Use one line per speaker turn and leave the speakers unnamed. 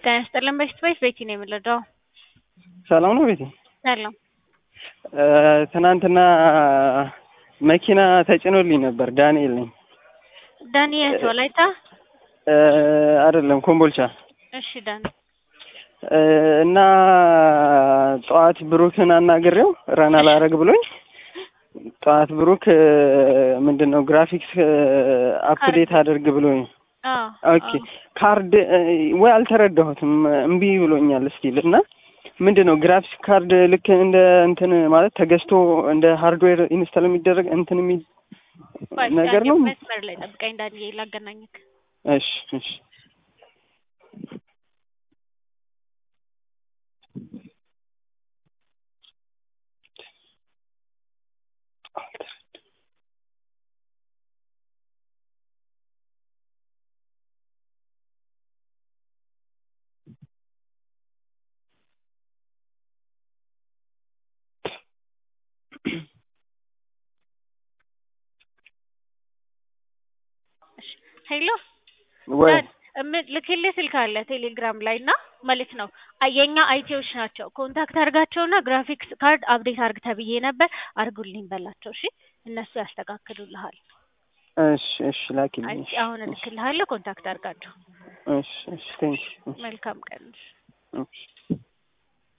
ጤና ይስጥልን በሽት ባይስ ቤቲ ነው የምንረዳው።
ሰላም ነው ቤቲ?
ሰላም።
ትናንትና መኪና ተጭኖልኝ ነበር። ዳንኤል ነኝ።
ዳንኤል ወላይታ
አይደለም ኮምቦልቻ።
እሺ ዳን
እና ጠዋት ብሩክን አናግሬው ረን አላረግ ብሎኝ ጠዋት ብሩክ ምንድን ነው ግራፊክስ አፕዴት አድርግ ብሎኝ ኦኬ ካርድ ወይ አልተረዳሁትም እምቢ ብሎኛል ስቲል እና ምንድን ነው ግራፊክስ ካርድ ልክ እንደ እንትን ማለት ተገዝቶ እንደ ሃርድዌር ኢንስታል የሚደረግ እንትን የሚ ነገር ነው።
መስመር ላይ ጠብቀኝ ዳንኤል ላገናኝክ።
እሺ እሺ
ሄሎ
ወይ
ልክልህ ስልክ አለ ቴሌግራም ላይ እና ማለት ነው የኛ አይቲዎች ናቸው። ኮንታክት አርጋቸውና ግራፊክስ ካርድ አፕዴት አርግ ተብዬ ነበር አርጉልኝ በላቸው። እሺ እነሱ ያስተካክሉልሃል።
እሺ እሺ ላኪልኝ። እሺ
አሁን እልክልሃለሁ። ኮንታክት አርጋቸው።
እሺ እሺ ቴንክ
መልካም ቀን።
እሺ